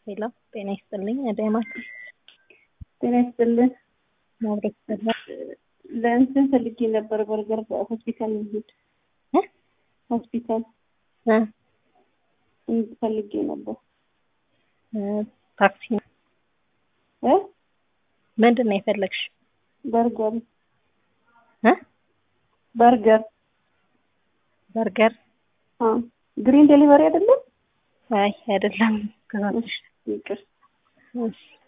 ሄሎ ጤና ይስጥልኝ አዳማት ጤና ይስጥልን። ማብረት ሰላ ለእንትን ፈልጌ ነበር በርገር ሆስፒታል እንሂድ እ ሆስፒታል እ እንሂድ ፈልጌ ነበር እ ታክሲ እ ምንድን ነው የፈለግሽ? በርገር እ በርገር በርገር አ ግሪን ዴሊቨሪ አይደለም? አይ አይደለም። ከዛሽ ይቅር እሺ